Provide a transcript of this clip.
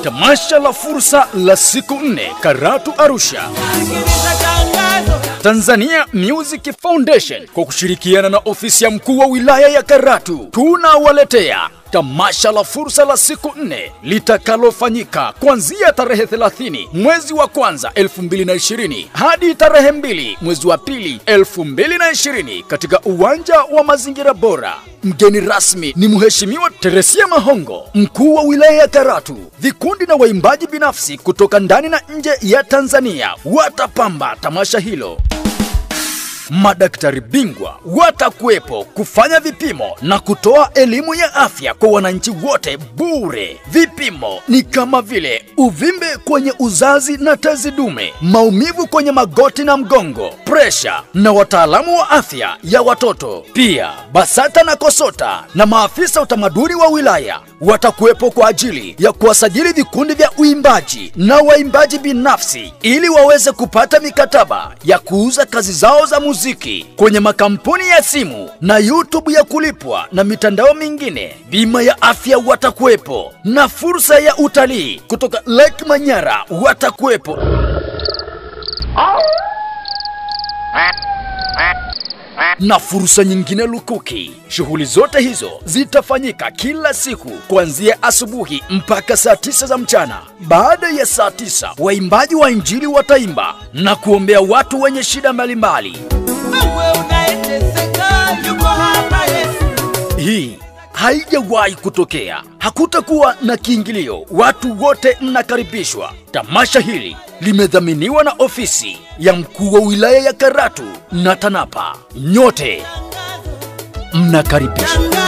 tamasha la fursa la siku nne Karatu Arusha. Tanzania Music Foundation kwa kushirikiana na ofisi ya mkuu wa wilaya ya Karatu tunawaletea tamasha la fursa la siku nne litakalofanyika kuanzia tarehe 30 mwezi wa kwanza 2020 hadi tarehe 2 mwezi wa pili 2020 katika uwanja wa mazingira bora. Mgeni rasmi ni Mheshimiwa Teresia Mahongo, mkuu wa wilaya ya Karatu. Vikundi na waimbaji binafsi kutoka ndani na nje ya Tanzania watapamba tamasha hilo. Madaktari bingwa watakuwepo kufanya vipimo na kutoa elimu ya afya kwa wananchi wote bure. Vipimo ni kama vile uvimbe kwenye uzazi na tezi dume, maumivu kwenye magoti na mgongo, presha na wataalamu wa afya ya watoto. Pia BASATA na KOSOTA na maafisa utamaduni wa wilaya watakuwepo kwa ajili ya kuwasajili vikundi vya uimbaji na waimbaji binafsi ili waweze kupata mikataba ya kuuza kazi zao za muziki kwenye makampuni ya simu na YouTube ya kulipwa na mitandao mingine. Bima ya afya watakuwepo na fursa ya utalii kutoka Lake Manyara watakuwepo. na fursa nyingine lukuki. Shughuli zote hizo zitafanyika kila siku kuanzia asubuhi mpaka saa tisa za mchana. Baada ya saa tisa, waimbaji wa Injili wataimba na kuombea watu wenye shida mbalimbali. Wewe unayeteseka, yuko hapa Yesu. Hii haijawahi kutokea. Hakutakuwa na kiingilio, watu wote mnakaribishwa. Tamasha hili limedhaminiwa na ofisi ya mkuu wa wilaya ya Karatu na TANAPA. Nyote mnakaribishwa.